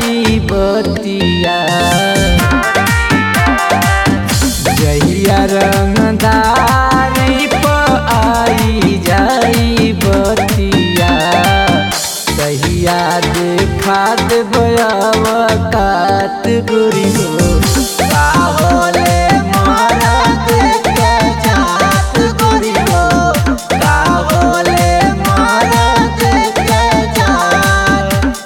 जाई बतिया जहिया रंगदारी प आई जाई बतिया कहिया देखा देबव कात गोरी हो काहोले मारा देख के जात गोरी हो काहोले मारा देख के जात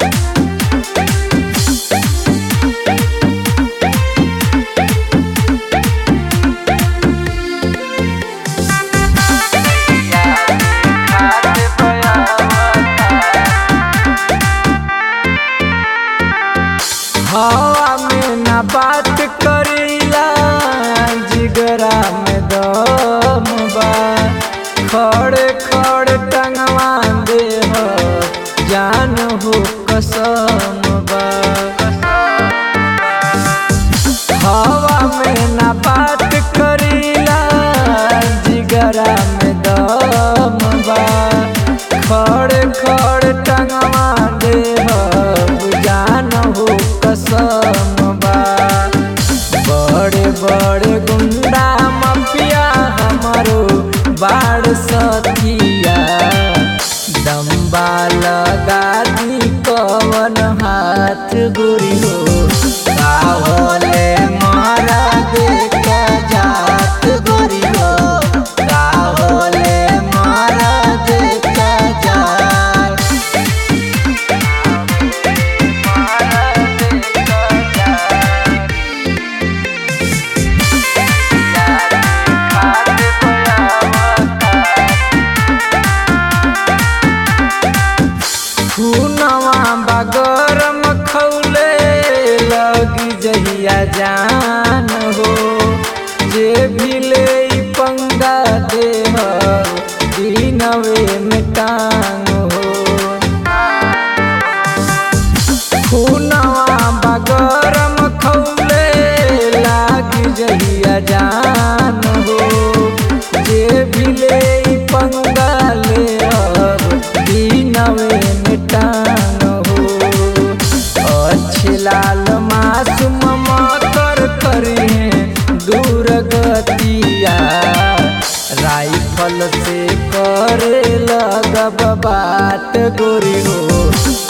हवा में ना बात करीला जिगरा में दम बा खड़े खड़े टंगवा दे हो जान हो कसम बा हवा में ना बात करीला जिगरा में दम बा खड़े खड़े टंगवा दे हो जान हो कसम बा बड़े बड़े गुंडा माफिया हमारो बाड़ सतिया दम्बा लगा दी कवन हाथ गोरी हो काहोले मारा देख के जात गोरी हो काहोले मारा देख के जात खूनवा बगरम खौले लगी जहिया जान हो जे भी ले ई पंगा दे हो दिनवे में टांग हो खूनवा बगरम खौले लागी जहिया जान हो जे भी ले ई पंगा ले अब दिनवे में टांग हो अच्छे लाल मासूम मातर करिए दूर गतिया राइफल से करे लगब बात गोरी हो